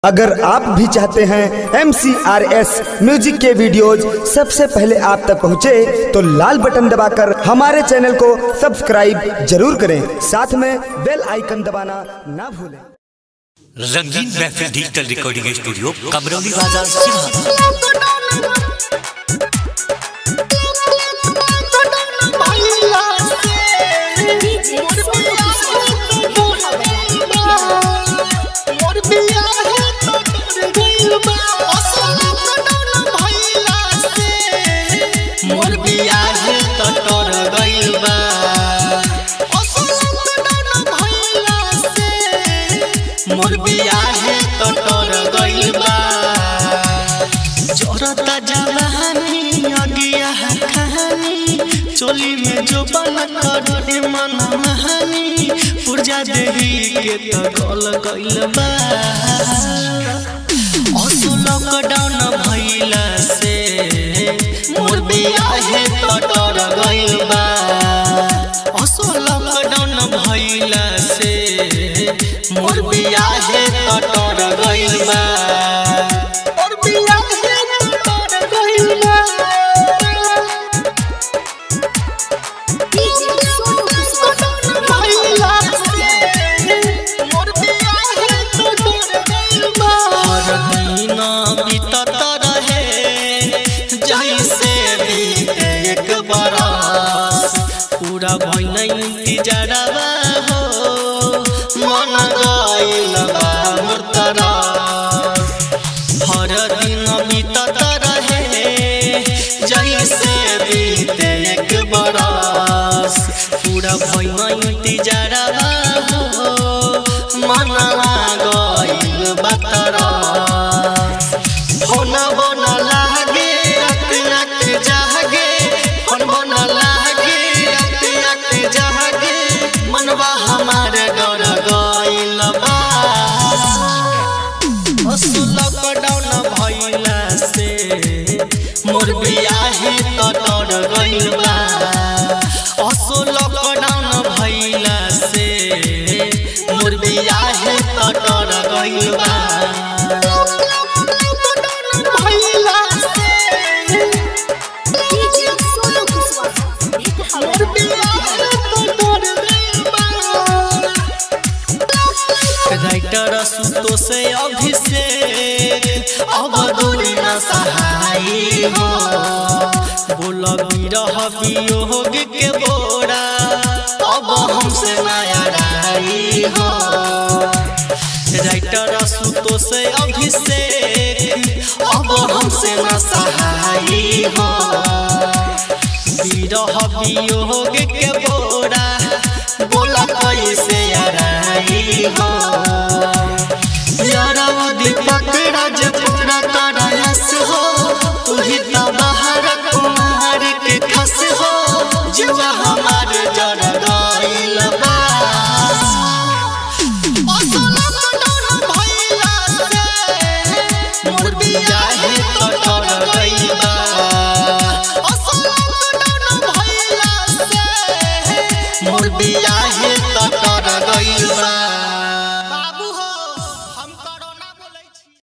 अगर आप भी चाहते हैं एम म्यूजिक के वीडियोज सबसे पहले आप तक पहुंचे तो लाल बटन दबाकर हमारे चैनल को सब्सक्राइब जरूर करें साथ में बेल आइकन दबाना ना भूलें रंगीन महफिल डिजिटल रिकॉर्डिंग स्टूडियो कमरौली बाजार सिवान मोर बियाह तटर गइल बा मोर बियाह तटर गइल बा जोरता जवानी अगिया कहानी चोली में जो बन कर मन महानी पुरजा देवी के त गल गइल बा असु लॉकडाउन भइला से मोर बियाह तटर गइल बा असु लॉकडाउन भइला से मोर बियाह तटर गइल बा मोर बियाह तटर गइल बा हर दिन बीतत रहे जैसे बीते एक बरस पूरा भइल इंतजारवा हो मन गइल बा मोर तरफ हर दिन बीतत रहे जैसे बीते एक बरस पूरा भइल इंतजारवा हो मन गइल बा तरफ फोन बन लागे रात रात जागे फोन बन लागे रात रात जागे मनवा हमार डर गइल बा असु लॉकडाउन भइला से मोर बियाह तटर गइल बा असु लॉकडाउन भइला से मोर बियाह तटर गइल बा भइला से मोर बियाह तटर गइल बा राइटर सुतो से अभिषेक अब दूरी न सहाय हो बोल बिरह वियोग के बोरा अब हमसे नया राई हो राइटर सुतो से अभिषेक अब हमसे न सहाय हो बिरह वियोग के बोरा बोला कैसे आराई हो